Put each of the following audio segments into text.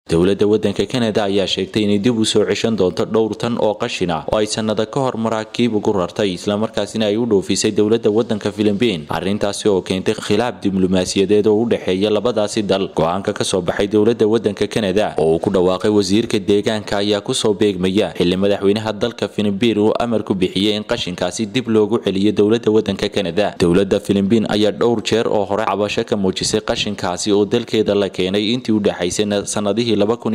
dowladda waddanka kanada ayaa sheegtay inay dib u soo ceshan doonto dhowr tan oo qashin ah oo ay sanada ka hor maraakiib ugu rartay islamarkaasina ay u dhoofisay dowladda waddanka filibiin arrintaasi oo keentay khilaaf diblomaasiyadeed oo u dhexeeya labadaasi dal go-aanka kasoo baxay dowladda waddanka kanada oo uu ku dhawaaqay wasiirka deegaanka ayaa kusoo beegmaya xili madaxweynaha dalka filibiin uu amar ku bixiyey in qashinkaasi dib loogu celiyo dowladda waddanka kanada dowladda filibiin ayaa dhowr jeer oo hore cabasho ka muujisay qashinkaasi oo dalkeeda la keenay intii u dhexaysay sanadihii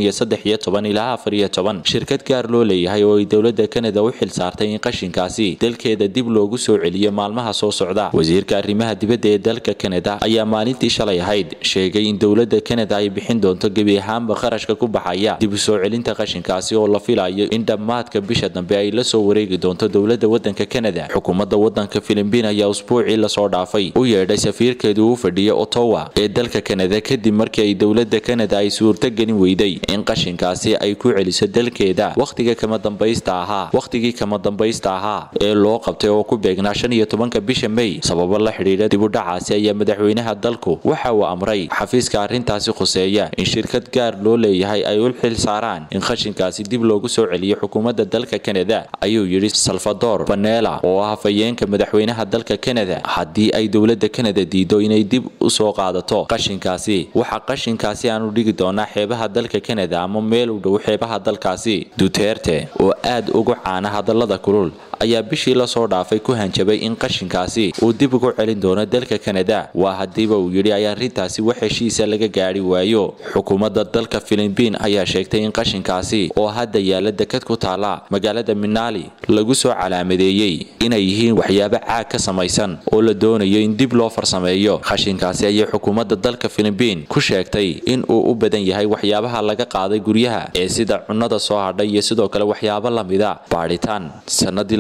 ilaa shirkad gaar loo leeyahay oo ay dowladda kanada u xil saartay in qashinkaasi dalkeeda dib loogu soo celiyo maalmaha soo socda wasiirka arrimaha dibadda ee dalka kanada ayaa maalintii shalay ahayd sheegay in dowladda kanada ay bixin doonto gebi ahaanba qarashka ku baxaya dib u soo celinta qashinkaasi oo la filayo in dhammaadka bisha dambe ay la soo wareegi doonto dowladda waddanka kanada xukuumadda waddanka filibiin ayaa usbuucii lasoo dhaafay u yeedhay safiirkeedu u fadhiya ottawa ee dalka kanada kadib markii ay dowladda kanada ay suurtagelin weyday in qashinkaasi ay ku celiso dalkeeda wakhtiga kama dambaysta ahaa wakhtigii kama dambaysta ahaa ee loo qabtay oo ku beegnaa shan iyo tobanka bisha may sababo la xidhiidha dibudhacaasi ayaa madaxweynaha dalku waxa uu amray xafiiska arrintaasi khuseeya in shirkad gaar loo leeyahay ay u xil saaraan in qashinkaasi dib loogu soo celiyo xukuumadda dalka kanada ayuu yidhi salvador banela oo ah hafayeenka madaxweynaha dalka kanada haddii ay dowladda kanada diido inay dib u soo qaadato qashinkaasi waxa qashinkaasi aanu dhigi doonaa xeebaha dalka kanada ama meel u dhow xeebaha dalkaasi duterte oo aad ugu caana hadallada kulul ayaa bishii lasoo dhaafay ku hanjabay in qashinkaasi uu dib ugu celin doono dalka kanada waa haddiiba uu yidhi ay arrintaasi wax heshiisa laga gaari waayo xukuumadda dalka filibiin ayaa sheegtay in qashinkaasi oo hadda yaala dekad ku taala magaalada minali lagu soo calaamadeeyey inay yihiin waxyaabo caag ka samaysan oo la doonayo in dib loo farsameeyo qashinkaasi ayay xukuumadda dalka filibiin ku sheegtay in uu u badan yahay waxyaabaha laga qaaday guryaha ee sida cunnada soo hadhay iyo sidoo kale waxyaabo lamida baadhitaan sanadii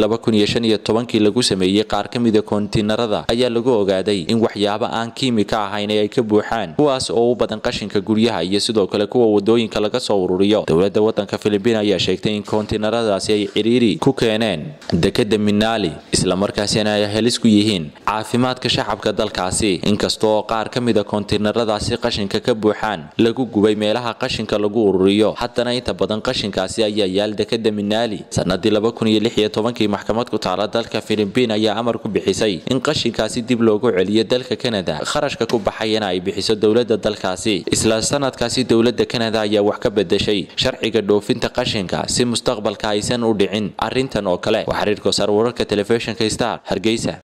kii lagu sameeyey qaar ka mida kontiinarada ayaa lagu ogaaday in waxyaabo aan kiimika ahayn ay ka buuxaan kuwaas oo u badan qashinka guryaha iyo sidoo kale kuwa wadooyinka laga soo ururiyo dowladda waddanka filibiin ayaa sheegtay in kontiinaradaasi ay ciriiri ku keeneen dekada minali islamarkaasina ay halis ku yihiin caafimaadka shacabka dalkaasi inkasta oo qaar ka mida kontiinaradaasi qashinka ka buuxaan lagu gubay meelaha qashinka lagu ururiyo haddana inta badan qashinkaasi ayaa yaal dekada minali sanadii maxkamad ku taala dalka filibiin ayaa amar ku bixisay in qashinkaasi dib loogu celiyo dalka kanada kharashka ku baxayana ay bixiso dowladda dalkaasi isla sanadkaasi dowladda kanada ayaa wax ka bedeshay sharciga dhoofinta qashinka si mustaqbalka aysan u dhicin arrintan oo kale waa xiriirka sar wararka telefishinka star hargeysa